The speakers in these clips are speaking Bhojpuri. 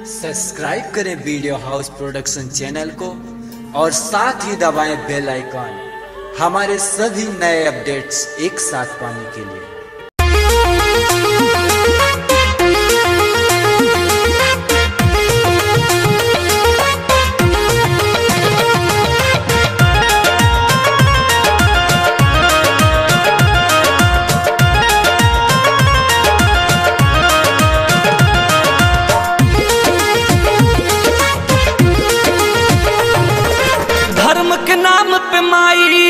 सब्सक्राइब करें वीडियो हाउस प्रोडक्शन चैनल को और साथ ही दबाएं बेल आइकॉन हमारे सभी नए अपडेट्स एक साथ पाने के लिए धर्म के नाम पे माई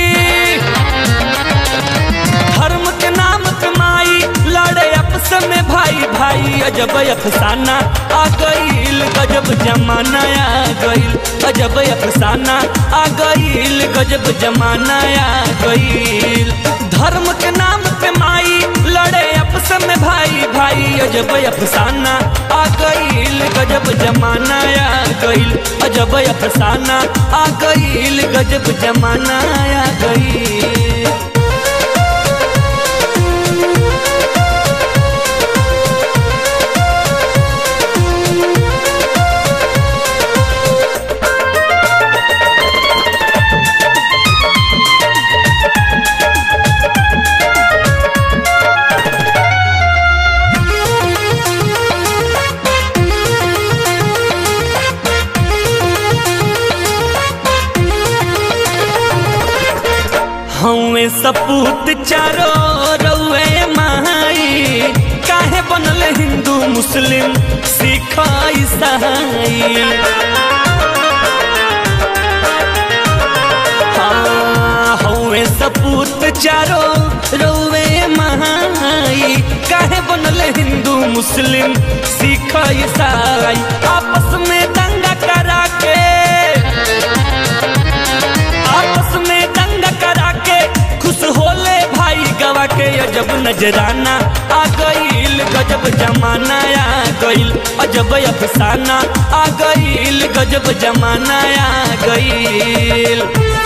धर्म के नाम पे माई लड़े आपस में भाई भाई अजब अफसाना आ गईल गजब जमाना आ गईल अजब अफसाना आ गईल गजब जमाना आ गईल धर्म के नाम पे माई लड़े आपस में भाई भाई अजब अफसाना आ गईल गजब जमाना आ गईल अजब अफसाना आ गईल गजब जमाना आ गईल हमें सपूत चारो रउए माई काहे बनल हिंदू मुस्लिम सिख ईसाई हाँ, हमें सपूत चारो रउए माई काहे बनल हिंदू मुस्लिम सिख ईसाई आपस में दंगा करा के आपस में दंगा करा के खुश होले भाई गवा के अजब नजराना आ गईल गजब जमाना आ गईल अजब अफसाना आ गईल गजब जमाना आ गईल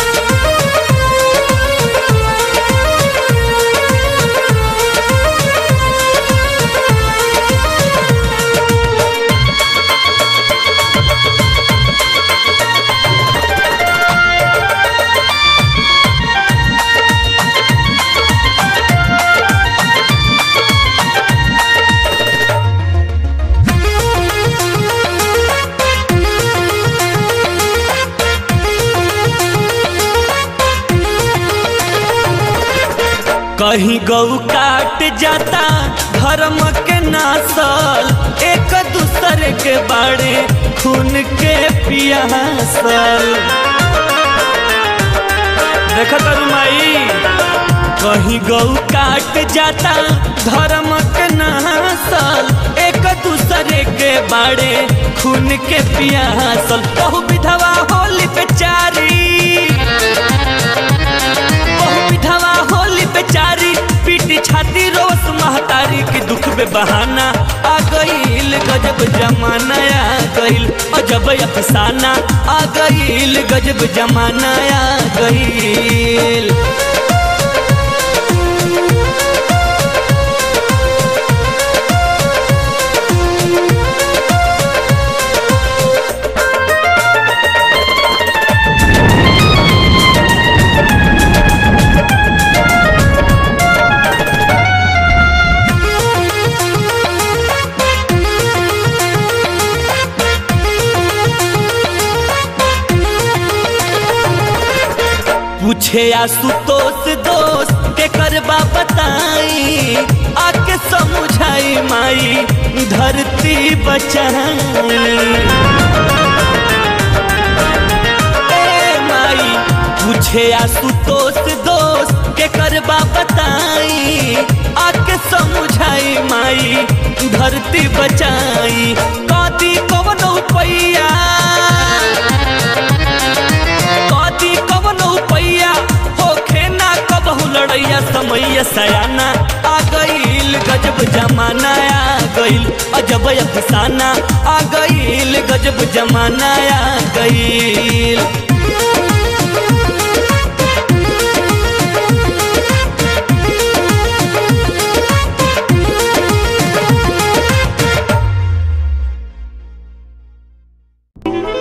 कहीं गौ काट जाता धर्म के नासल एक दूसरे के बाड़े खून के पियासल देखा तारू माई कहीं गौ काट जाता धर्म के नासल एक दूसरे के बाड़े खून के पियासल बहु विधवा होली बेचारी बहु विधवा होली बेचारी पीटी छाती रोस महतारी की दुख बे बहाना आ गईल गजब जमाना आ गईल अजब अफसाना आ गईल गजब जमाना आ गईल पूछे आशुतोष दोस्त के करबा बताई आके समझाई माई धरती बचाई ए माई पूछे आशुतोष दोस्त के करबा बताई आके समझाई माई धरती बचाई कदी कवनो पैया कदी कवनो पैया होखे ना कबहू लड़ैया समैया सयाना आ गईल गजब जमाना आ गईल अजब अफसाना आ गईल गजब जमाना आ गईल Thank